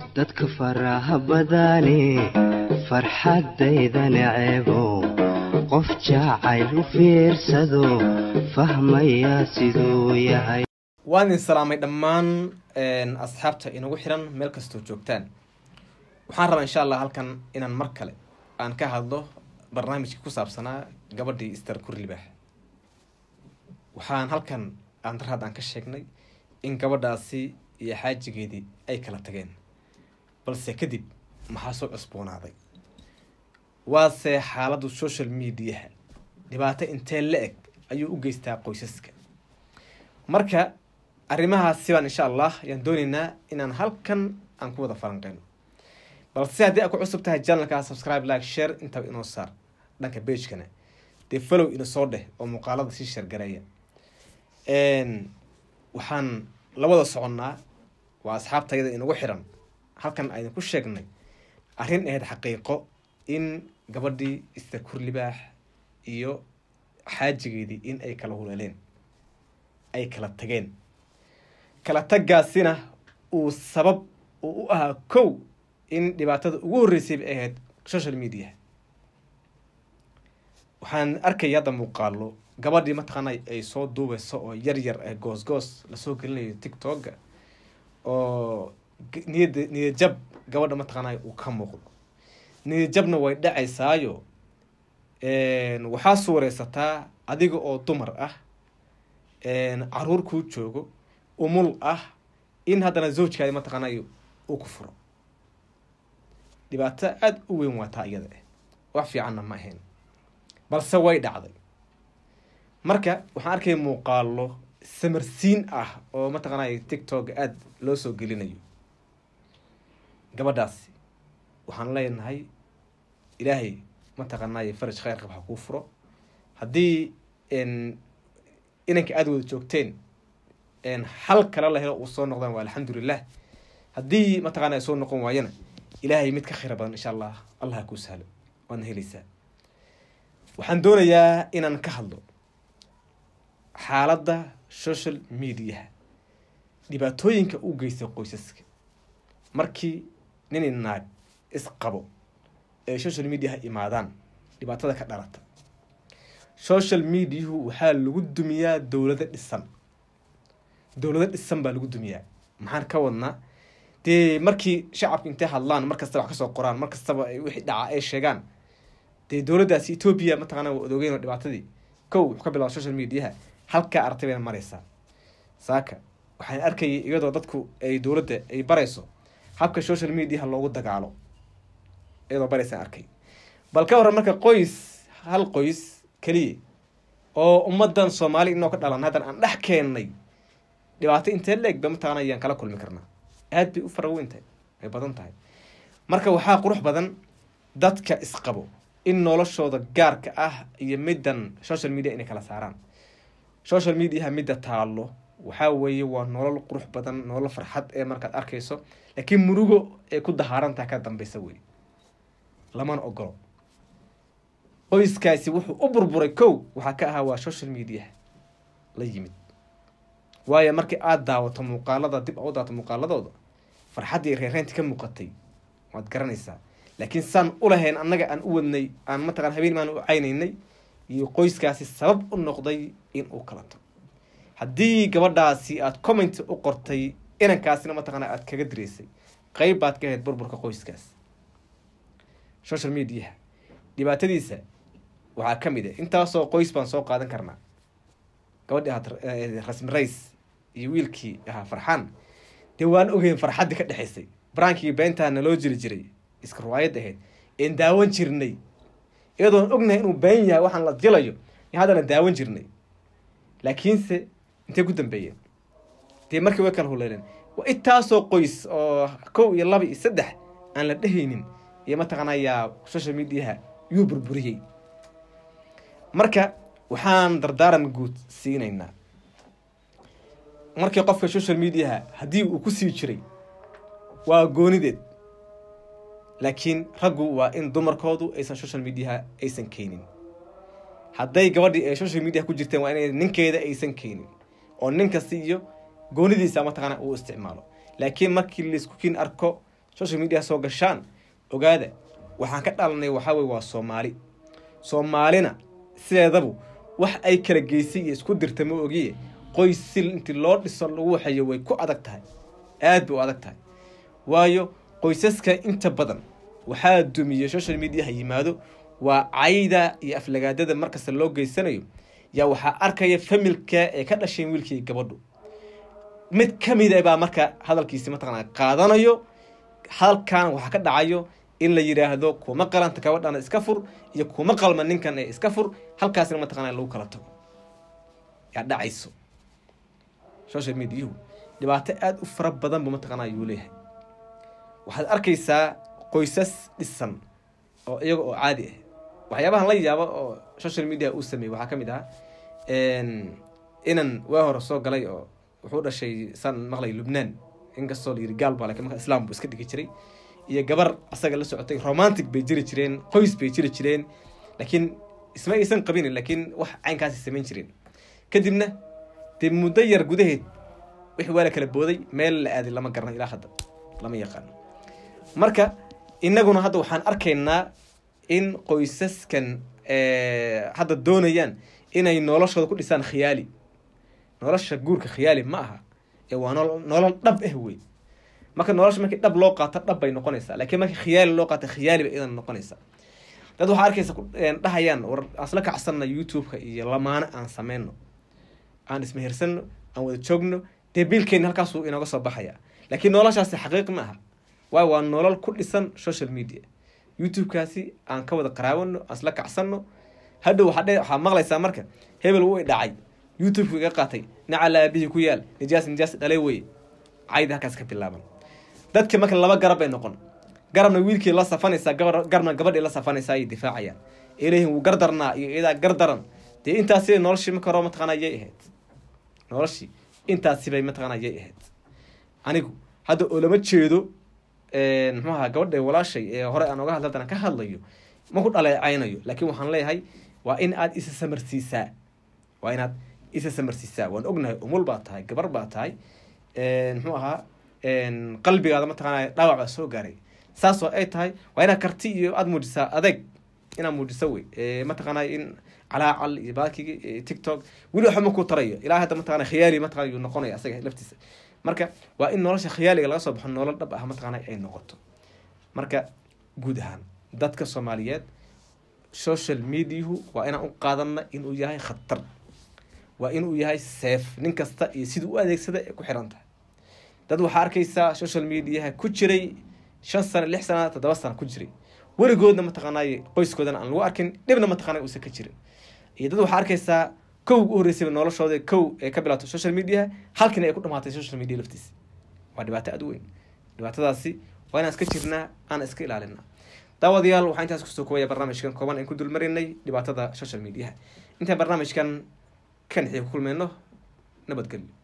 dadka faraha badane farxaddayda neceebow qof jacayl u fiirsado fahmaya siduu yahay waan idin salaamay dhammaan asxaabta inagu xiran meel kastoo joogtaan waxaan rabaa insha allah halkan inaan mar kale aan ka hadlo barnaamijkii ku saabsanaa gabadhii ister kurlibaax waxaan halkan aan darhaad aan ka sheegnay in gabadhaasi iyo xaajigeedii ay kala tageen balse kadib maxaa soo cusboonaaday waase xaaladdu social mediaha dhibaato intee la eg ayuu u geystaa qoysaska marka arrimahaasi baan insha allah ayaan dooneynaa inaan halkan aan ku wada falanqeyno balse haddii aad ku cusub tahay janalka subscribe like share intaba inoo saar dhanka bagekana dee follow ina soo dheh oo muuqaalada sii shargareeya waxaan la wada soconnaa waa asxaabtayada inagu xiran halkan aynu ku sheegnay arrin ahayd xaqiiqo in gabadhii ister kurlibaax iyo xaajigeedii in ay kala huleeleen ay kala tageen kala tagaasina uu sabab uu u ahaa kow in dhibaatada ugu horreysay bay ahayd social media waxaan arkaya hadda muuqaalo gabadhii mataqaana ay soo duubeyso oo yar yar ee goos goos lasoo gelinayo tictokga oo niyad niyad jab gabadha mataqaanay uu ka muuqdo niyad jabna way dhacaysaayo waxaa suureysataa adiga oo dumar ah caruur kuu joogo umul ah in haddana zawjkaadi mataqaanay uu ku furo dhibaato aada u weyn waa taa iyada ah wax fiicanna ma ahayn balse way dhacday marka waxaan arkaya muuqaalo samarsiin ah oo mataqaanay tictokga aada loo soo gelinayo gabadhaasi waxaan leenahay ilaahay mataqaanay faraj kheyr qab ha kuu furo haddii inanka aada wada joogteen xal kale la helo uu soo noqdaan waa alxamdulilah haddii mataqana ay soo noqon waayana ilaahay mid ka khayra badan insha allah allah ha kuu sahlo waadna helaysaa waxaan doonayaa inaan ka hadlo xaaladda social mediaha dhibaatooyinka u geystay qoysaska markii nini naag isqabo ee social mediaha imaadaan dhibaatada ka dhalata social mediahu waxaa lagu dumiyaa dowlado dhisan dowlado dhisan baa lagu dumiyaa maxaan ka wadnaa dee markii shacabka intay hadlaan mar kastaba wax kasoo qoraan mar kastaba wixii dhaca ay sheegaan dee dowladdaasi etoobiya mataqaana waa odogeyn oo dhibaatadii kow wuxuu ka bilaaba social mediaha halkaa aragtay bayna mareysaa saaka waxaan arkayay iyadoo dadku ay dowladda ay barayso habka social mediaha loogu dagaalo iyadoo baraysaan arkay bal ka waran marka qoys hal qoys keliya oo ummadan soomaali inoo ka dhalan haddan aan dhex keennay dhibaato intee la eg ba mataqana ayaan kala kulmi karnaa aad bay u faraweyn tahay way badan tahay marka waxaa qurux badan dadka isqabo in noloshooda gaarka ah iyo middan social media inay kala saaraan social mediaha midda taalo waxaa weeye waa nolol qurux badan nolol farxad ee markaad arkayso laakiin murugo ee ku dahaarantaha ka dambeysa wey lamana ogolo qoyskaasi wuxuu u burburay kow waxaa ka ahaa waa social mediaha la yimid waayo markii aada daawato muuqaalada dib u daawato muuqaaladooda farxaddii reereynta ka muuqatay waad garanaysaa laakiin saan ulahayn annaga aan u wadnay aan mataqana habeen maan u caynaynay iyo qoyskaasi sabab u noqday in uu kala tago haddii gabadhaasi aada comment u qortay inankaasina mataqaana aada kaga direysay qeyb baad ka ahayd burburka qoyskaas social mediaha dhibaatadiisa waxaa ka mid ah intaasoo qoys baan soo qaadan karnaa gabadhii ahaa rasmi rays iyo wiilkii ahaa farxaan dee waan ogeyn farxaddii ka dhexaysay baraankii beentaa naloo jiri jiray iska riwaayad ahayd een daawan jirnay iyadoon ognahay inuu been yahay waxaan la jilayo y haddana daawan jirnay laakiinse intay ku dambeeyeen dee markii way kala huleeleen waa intaasoo qoys oo kow iyo laba iyo saddex aan la dhehaynin iyo mataqaanayaa social mediaha yuu burburiyey marka waxaan dardaaran guud siinaynaa markii qofka social mediaha haddii uu ku sii jiray waa goonideed laakiin raggu waa in dumarkoodu aysan social mediaha aysan keenin hadday gabadhii ay social media ku jirteen waa inay ninkeeda aysan keenin oo nin kasta iyo goonidiisa mataqaana uu isticmaalo laakiin markii laisku kiin arko social media soo gashaan ogaada waxaan ka dhalanay waxaa weye waa soomaali soomaalina sideedabu wax ay kala geysay iyo isku dirta ma ogiye qoys sil intii loo dhiso lagu waxeeyo way ku adag tahay aad bay u adag tahay waayo qoysaska inta badan waxaa dumiye social mediaha yimaado waa cayda iyo aflagaadada markasta loo geysanayo yaa waxaa arkaya familka ee ka dhasheen wiilkii gabadhu mid ka mida baa marka hadalkiisi mataqaana qaadanayo halkan waxaa ka dhacayo in la yidhaahdo kuma qalanta gabadhana iska fur iyo kuma qalma ninkan ee iska fur halkaasna mataqana lagu kala tago yaa dhacayso social mediahu dhibaato aada u fara badan buu mataqaana ayuu leeyahay waxaad arkaysaa qoysas dhisan oo iyaga oo caadi ah waxyaabahan la yaabo oo social media uu sameeyey waxaa ka mid ah inan waa hore soo galay oo wuxuu dhashay saan maqlay lubnaan inkastoo la yiri gaal baa lakin marka islaam buu iska dhigi jiray iyo gabar asaga la socotay romantic bay jiri jireen qoys bay jiri jireen laakiin isma aysan qabin laakiin wax caynkaasi samayn jireen kadibna dee muddo yar gudaheed wixii waa la kala booday meel la aaday lama garana ilaa hadda lama yaqaano marka innaguna hadda waxaan arkaynaa in qoysaskan hadda doonayaan inay noloshooda ku dhisaan khiyaali nolosha guurka khiyaali ma aha ee waa nolo nolol dhab ah wey marka nolosha markii dhab loo qaato dhab bay noqonaysaa laakiin markii khiyaali loo qaato khiyaali bay idan noqonaysaa dad waxaa arkaysa dhahayaan war asla kacsanna youtube-ka iyo lamaano aan sameyno aan ismehersano aan wada joogno dee biilkeeni halkaasuu inooga soo baxaya laakiin noloshaasi xaqiiq ma aha waayo waa nolol ku dhisan social media youtube-kaasi aan ka wada qaraawano aan isla kacsanno hadhow waxaa waxaa maqlaysaa marka hebel wuu i dhacay youtube-ku iga qaatay nacal aabihii ku yaal nijaas nijaas dhalay weye cayda halkaas ka bilaaban dadka marka laba garab bay noqon garabna wiilkii la safanaysaa garabna gabadhii la safanaysaa ayay difaacayaan ilahin wuu gardarnaa iyo iyadaa gardaran dee intaasi noloshii marka hore mataqaana yay ahayd noloshii intaasibay mataqaana yay ahayd anigu hadda oo lama jeedo muxuu ahaa gabadha walaashay ee hore aan oga hadla haddana ka hadlayo ma ku dhaleecaynayo laakiin waxaan leeyahay waa in aad isa samarsiisaa waa inaad isa samarsiisaa waan ognahay umul baa tahay gabar baa tahay muxuu ahaa qalbigaada mataqaana dhaawac baa soo gaaray saasoo ay tahay waa inaad karti iyo aada muujisaa adeeg inaad muujiso wey mataqaana in calaacal iyo baakigi tiktok weli waxba ma ku tarayo ilaa hadda mataqana khiyaali mataqana yuu noqonaya asaga laftiisa marka waa in nolosha khiyaaliga laga soo baxo nolol dhab ah mataqaana ay noqoto marka guud ahaan dadka soomaaliyeed social mediahu waa inaan u qaadana inuu yahay khatar waa inuu yahay seef nin kasta iyo siduu u adeegsada ee ku xiran tahay dad waxaa arkaysaa social mediaha ku jiray shan sano lix sana toddoba sana ku jiray weligoodna mataqaanay qoyskoodana aan lagu arkin dhibna mataqana uusan ka jirin iyo dad waxaa arkaysaa kow u horreysayba noloshooda kow ee ka bilaato social mediaha halkina ay ku dhamaatay social media laftiisa waa dhibaato aada u weyn dhibaatadaasi waa inaan iska jirnaa aan iska ilaalinaa daawadayaal waxaa intaas kusoo koobaya barnaamijkan kooban aan ku dulmarinay dhibaatada social mediaha intaan barnaamijkan kan xii ku kulmayno nabadgelyo